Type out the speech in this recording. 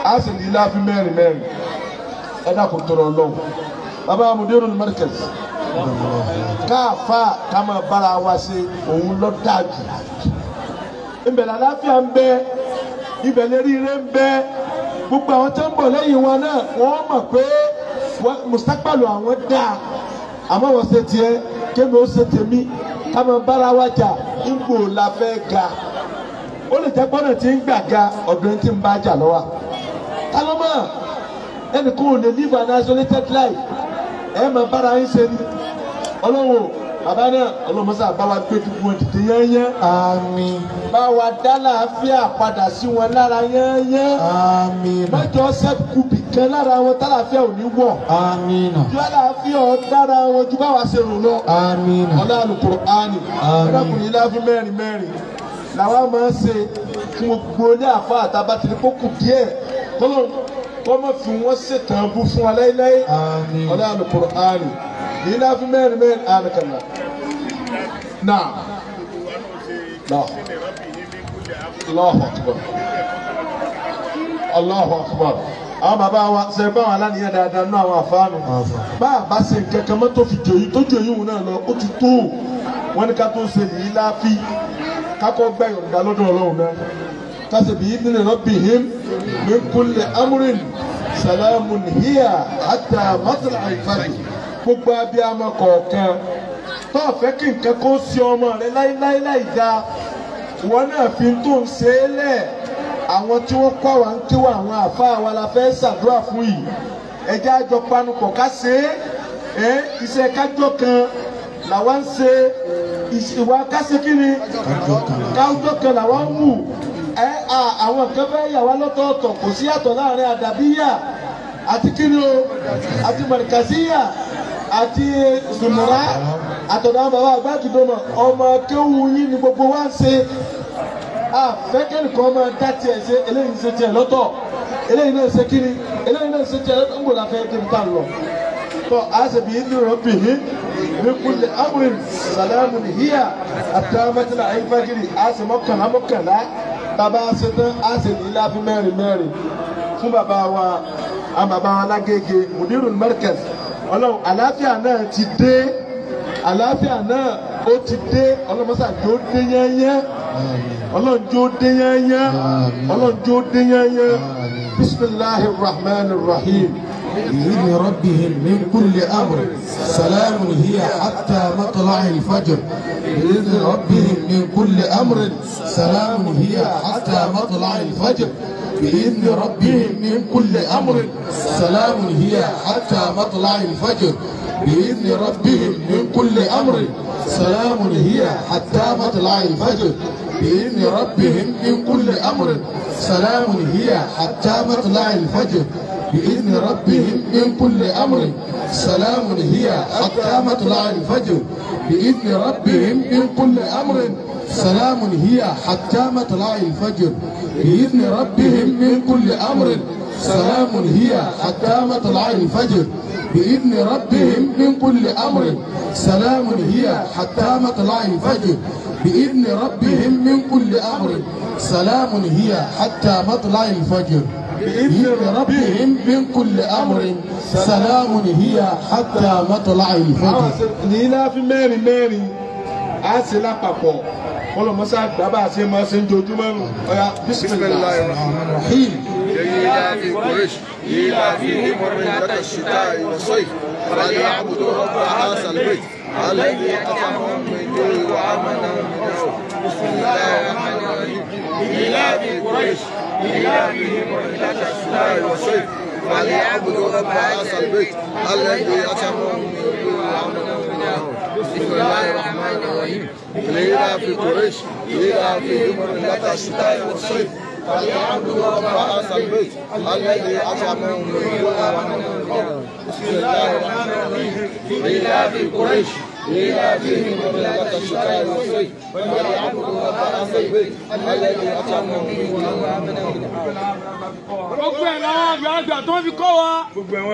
a sì ní láàfin mẹ́rin mẹ́rin ẹ dákun tọrọ lọ́wọ́ bàbá mudiru markaz káàfà ká máa bára wa ṣe òun lọ dájú ibẹ̀ làlàáfíà ń bẹ ibẹ̀ lérí ire ń bẹ gbogbo àwọn tó ń bọ̀ lẹ́yìn wọn náà wọ́n mọ̀ pé mùsàkpàlù àwọn dáa àmọ́ wọ́n ṣe tiẹ̀ kémi ó ṣe tèmi ká máa bára wa jà ńgbò la fẹ́ ga ó lè jẹ́ gbọ́dọ̀ tí ń gbà ga ọ̀dọ̀ ẹni tí ń bá jà lọ́wọ́ kálọ́mọ́ ẹnì kan ò lè live an isolated life ẹ máa bára yín ṣe ni ọlọ́run bàbá náà ọlọ́mọṣà bá wa gbé dùkú wọn dìde yẹ́nyẹ́ Àmín. bá wa dá làáfíà padà sí wọn lára yẹ́nyẹ́ Àmín. mẹ́jọ sẹ́kù bìkan lára wọn tálàfíà ò ní wọ̀ Àmín. ju àlàáfíà dára wọn ju báwa ṣe rò lọ Àmín. ọlá Al-Qur'ani Àmín. ẹ̀dàkùnrin láfi mẹ́rin mẹ́rin làwọn máa ń ṣe fún gbogbo ilé àfa àtàbàtìrí kókù díẹ̀ kọ́lọ́ kọ́ mọ̀ fi wọ́n ṣètàn bú fún wa láéláé Àmín. ọlá Al-Qur'ani yìí láfi mẹ́rin mẹ́rin ànàkànlá náà náà Allahu Akbar Allahu Akbar àwọn bàbá wa ṣe bá wọn aláníyàn dáadáa nínú àwọn àfáànù bá a bá ṣe nǹkan kan mọ́tò fi jòyí tó jòyí òun náà lọ ó ti tó wọn ní ká tó ṣe yìí láàfi kákọ́ gbẹ́ yọ̀ǹda lọ́dọ̀ ọlọ́run náà kásì bíi nílẹ̀ rabbihim min kulli amrin salamun hiya hatta matla al-fajr gbogbo abiyamọ kọ̀ọ̀kan tó o fẹ́ kí nǹkan kó sí ọmọ rẹ láíláí láì dáa wọn náà fi tó ń ṣe é lẹ̀ àwọn tí wọ́n kọ́ àwọn ń kíwọ́ àwọn àfa wa la fẹ́ ṣàdúrà fún yìí ẹjẹ́ àjọ panupọ̀ ká ṣe é ẹ́ iṣẹ́ kájọ kan làwọn ń ṣe ìṣ- ìwà kásẹ̀ kí ni kájọ kan làwọn ń wù ẹ́ à, àwọn kan fẹ́ yà wá lọ́tọ̀ọ̀tọ̀ kò sí yàtọ̀ láàrin àdàbíyà àti kí ni o àti mọ̀nìkàsíyà àti sùmùrà àtọ̀dọ̀ àwọn bàbá àgbàdùdọ̀mọ̀ ọmọ kéwù yín ni gbogbo wa ń ṣe àfẹ́kẹ́ni kan máa dá tiẹ̀ ṣe eléyìí ṣe tiẹ̀ lọ́tọ̀ eléyìí náà ṣe kíni eléyìí náà ṣe tiẹ̀ lọ́tọ̀ ń gbọ́dọ̀ afẹ́ débi tá a lọ. tọ́ a ṣe bí ní rọ́bì ní ní kulli amrin salamu ni hiya àtàmẹ́tìlá ayífájìrì a ṣe mọ́kànlá mọ́kànlá bàbá a ṣe tán a ṣe ní láfi mẹ́rin mẹ́rin fún bàbá wa àwọn bàbá wa lágége mudirul markaz ọlọ́run àlàáfíà náà ti dé àlàáfíà náà ó ti dé ọlọ́mọṣà tó dé yẹ́nyẹ́ ọlọ́run jó dé yányá ọlọ́run jó dé yányá bisimilahi rahman rahim بإذن ربهم من كل أمر سلام هي حتى مطلع الفجر بإذن ربهم من كل أمر سلام هي حتى مطلع الفجر بإذن ربهم من كل أمر سلام هي حتى مطلع الفجر بإذن ربهم من كل أمر سلام هي حتى مطلع الفجر بإذن ربهم من كل أمر سلام هي حتى مطلع الفجر بإذن ربهم من كل أمر سلام هي حتى مطلع الفجر بإذن ربهم من كل أمر سلام هي حتى مطلع الفجر بإذن ربهم من كل أمر سلام هي حتى مطلع الفجر بإذن ربهم من كل أمر سلام هي حتى مطلع الفجر بإذن ربهم من كل أمر سلام هي حتى مطلع الفجر بإذن ربهم من كل أمر سلام هي حتى مطلع àwọn الفجر ṣe ní láfi mẹ́rin mẹ́rin á ṣe lápapọ̀ ọlọ́mọṣà gbàgbà ṣe máa ṣe ń jojúmọ́ nù ọ̀yà bisimilahi rahman rahim. إلى في قريش إلى فيهم رحلة الشتاء والصيف فليعبدوا رب هذا البيت الذي أطعمهم من جوع وآمنهم من خوف بسم الله الرحمن الرحيم إلى في قريش إلى فيهم رحلة الشتاء والصيف فليعبدوا رب هذا البيت الذي أطعمهم من جوع وآمنهم من خوف بسم الله الرحمن الرحيم إلى في قريش إلى فيهم رحلة الشتاء والصيف فليعبدوا رب هذا البيت الذي أطعمهم من جوع وآمنهم من خوف بسم الله الرحمن الرحيم إلى في قريش إلى فيهم رحلة الشتاء والصيف فليعبدوا رب هذا البيت الذي أطعمهم من جوع وآمنهم من خوف gbogbo ẹ̀ làwọn àgbàlagbà tó ń fi kọ́ wa.